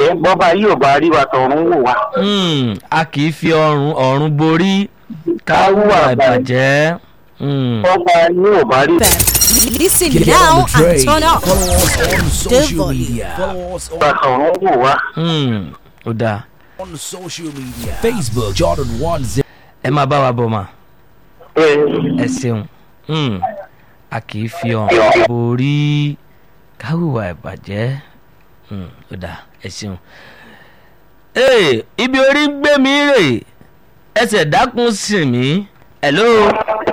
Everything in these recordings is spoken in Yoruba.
bàjẹ́ bọ́ba yóò bá rí wa tọ̀run wò wá. Hmm, a kì í fi ọrùn ọ̀run borí ká hùwà ìbàjẹ́. Hmm. bọ́ba yóò bá rí Listen Get now on the and train. turn up. Follow us on social volume. media. Follow us wa on, tọ̀run wò wá. Hmm. ó dáa on social media. Facebook Jordan One Zero. ẹ máa bá wa bọ̀ mà Ẹ, ẹ ṣeun Hmm. a kì í fi ọrùn borí ká hùwà ìbàjẹ́. Hmm, ó dáa ẹ ṣeun. Ee, ibi orí ń gbé mi rè ẹsẹ̀ dákun sí mi hello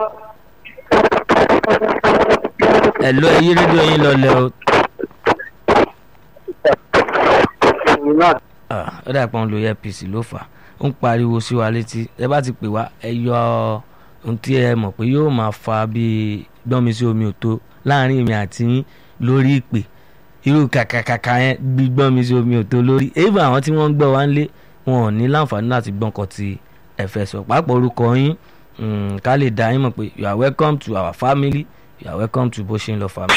hello ẹ yí rédíò yín lọlẹ̀ o. ẹ̀yin náà Ah, ó dà pé òun lo earpiece ló fà á ó ń pariwo sí wa létí ẹ bá ti pè wá ẹ yọ ohun tí ẹ mọ̀ pé yóò máa fa bíi gbọ́nmi sí omi òtó láàrin èmi àti yín lórí ìpè irú kàkàkàkà yẹn gbígbọ́n mi sí omi òtó lórí èyí àwọn tí wọ́n ń gbọ́ wá ń lé wọn ò ní láǹfààní láti gbọ́n kan ti ẹ̀fẹ̀ sọ pàápàá orúkọ yín mm, ká lè dá yín mọ̀ pé you are welcome to our family you are welcome to bó ṣe ń lọ family.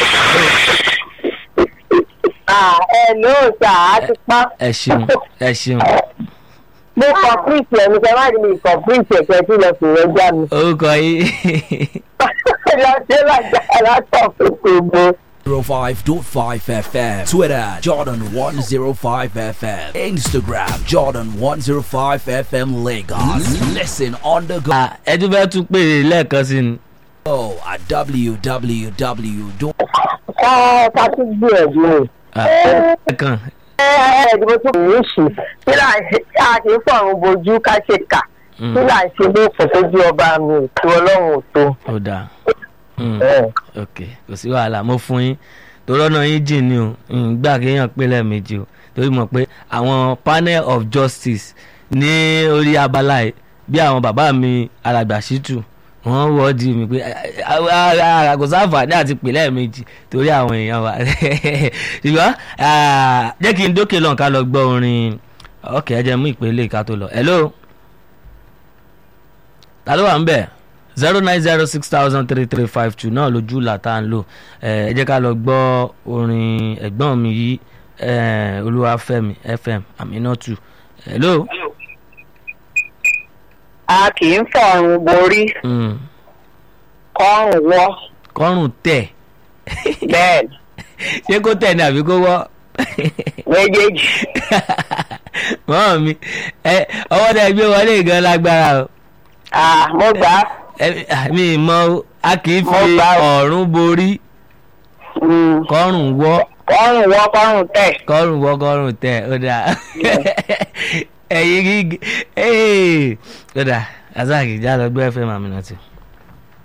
Ah, ẹ ló sà á ti pa. ẹ ṣeun ẹ ṣeun Mo kọ print ẹ̀ mi kẹ́ má rí mi kọ print ẹ̀ kẹ́ tí lọ sí rẹ̀ já mi. orúkọ yín Lọ sí ìlàjà látọ̀ fún gbogbo. 05.5 FM. Twitter Jordan 105 FM. Instagram Jordan 105 FM Lagos. Listen on the go Ah, ẹ tún fẹ́ tún pè é lẹ́ẹ̀kan sí ni. at www. Ẹ ká tún gbìyànjú ni. Ah, lẹ́ẹ̀kan Ẹ ẹ ẹ̀dínwó tó kù ní ṣì. Kí là ń ṣe kí a kì í fọ̀run bojú ká ṣe kà. Mm. Kí là ń ṣe ló kò tójú ọba mi ò tó ọlọ́run ò tó. ó dáa Mm, Ẹ. ok kò sí wàhálà mo fún yín torí ọ̀nà yín jìn ní o Mm, gbà kéèyàn pé lẹ́ẹ̀mejì o torí mọ̀ pé àwọn panel of justice ní orí abala yìí bí àwọn bàbá mi alàgbà ṣítù wọ́n wọ́ọ̀dì mi pé kò sáǹfààní àti pè lẹ́ẹ̀mejì torí àwọn èèyàn wa ṣùgbọ́n ah, jẹ́ kí n dókè lọ́n ká lọ gbọ́ orin ok ẹ jẹ́ mú ìpele ká tó lọ hello ta ló wà ń bẹ̀ zero nine zero six thousand three three five two náà lójú là tá à ń lò ẹ ẹ jẹ́ ká lọ gbọ́ orin ẹ̀gbọ́n mi yìí eh, olúwafẹ́mi fm aminatu hello. A kì í fọ̀run borí Mm. kọ́rùn wọ́ kọ́rùn tẹ̀ bẹ́ẹ̀ ni, ṣé kó tẹ̀ ní àbí kó wọ́ méjèèjì. mọ́ mi ẹ ọwọ́ tẹ gbé wọlé gan lágbára o Ah, mo gbà á. Ẹ, ah, mi mọ o, a kì í Mo fi gbà o. ọ̀run borí Mm. kọ́rùn wọ́ kọ́rùn wọ́ kọ́rùn tẹ̀. kọ́rùn wọ́ kọ́rùn tẹ̀ ó dáa ẹ̀yin gígé ó dáa azaki já lọ gbé fm aminatu.